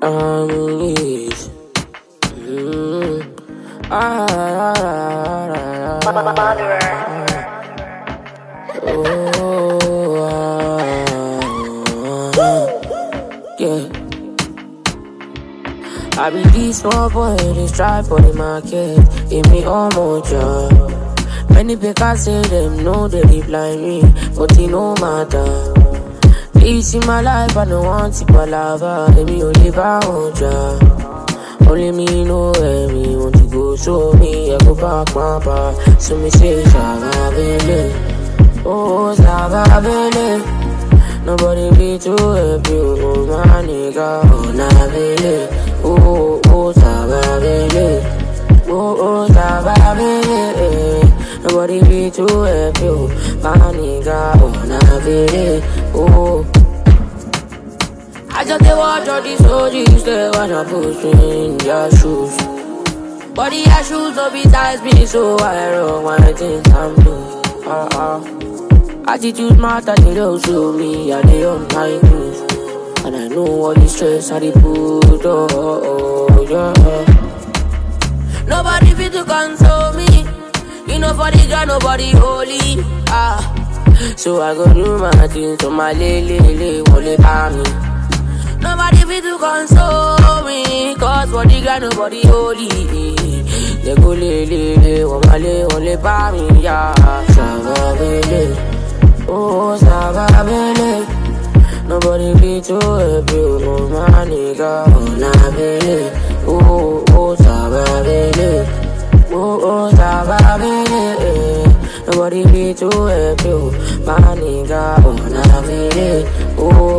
harmonies. Mm. Ah, ah, ah, ah, ah. Oh, ah, ah. yeah. I be this small boy, they strive for the market. Give me all more job. Many people say them know they dey blind me, but it no matter. This in my life, I don't want to palava. Let me only buy one job. Only me know where me want to go, so me I go back my bar. So me say, Savabele, oh Savabele. Nobody be too happy, oh my nigga, oh Navele, oh oh Savabele, oh oh Savabele. Nobody be too happy, oh my nigga, oh Navele, oh. I just dey watch all these OGs, they wanna push me in their shoes. But their shoes don't be ties me, so I roll my things I'm blue. Uh uh. Attitude matter, they don't show me, I they on my news. And I know all the stress I they put, oh, oh, oh, yeah. Nobody fit to console me. You know for the ground, nobody holy. Ah. So I go do my things, so my lele, lele, wole pa me. Nobody fit to console me Cause for the ground nobody holy They go le le le Wamale ole pa mi ya Savabele Oh Savabele Nobody be too happy Oh my nigga Oh Nabele Oh oh Savabele Oh oh Savabele Nobody be too happy Oh my nigga Oh Nabele Oh